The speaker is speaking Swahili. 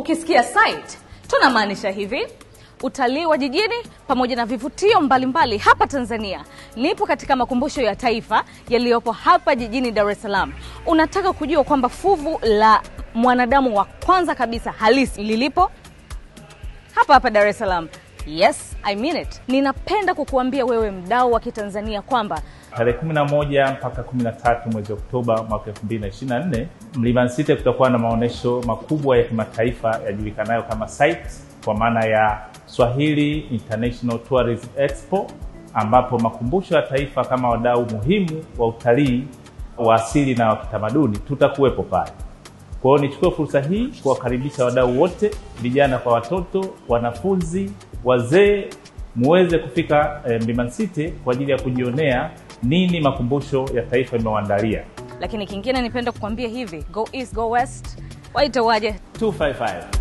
Ukisikia site, tunamaanisha hivi utalii wa jijini pamoja na vivutio mbalimbali hapa Tanzania. Nipo katika makumbusho ya taifa yaliyopo hapa jijini Dar es Salaam. Unataka kujua kwamba fuvu la mwanadamu wa kwanza kabisa halisi lilipo hapa hapa Dar es Salaam. Yes, I mean it. Ninapenda kukuambia wewe mdau wa Kitanzania kwamba Tarehe 11 mpaka 13 mwezi Oktoba mwaka 2024 Mlimani City kutakuwa na maonyesho makubwa ya kimataifa yajulikanayo kama SITE kwa maana ya Swahili International Tourism Expo, ambapo makumbusho ya taifa kama wadau muhimu wa utalii wa asili na wa kitamaduni tutakuwepo pale. Kwa hiyo nichukue fursa hii kuwakaribisha wadau wote, vijana kwa watoto, wanafunzi, wazee, muweze kufika eh, Mlimani City kwa ajili ya kujionea nini makumbusho ya taifa imewaandalia. lakini kingine nipenda kukwambia hivi, go east, go west, waite waje 255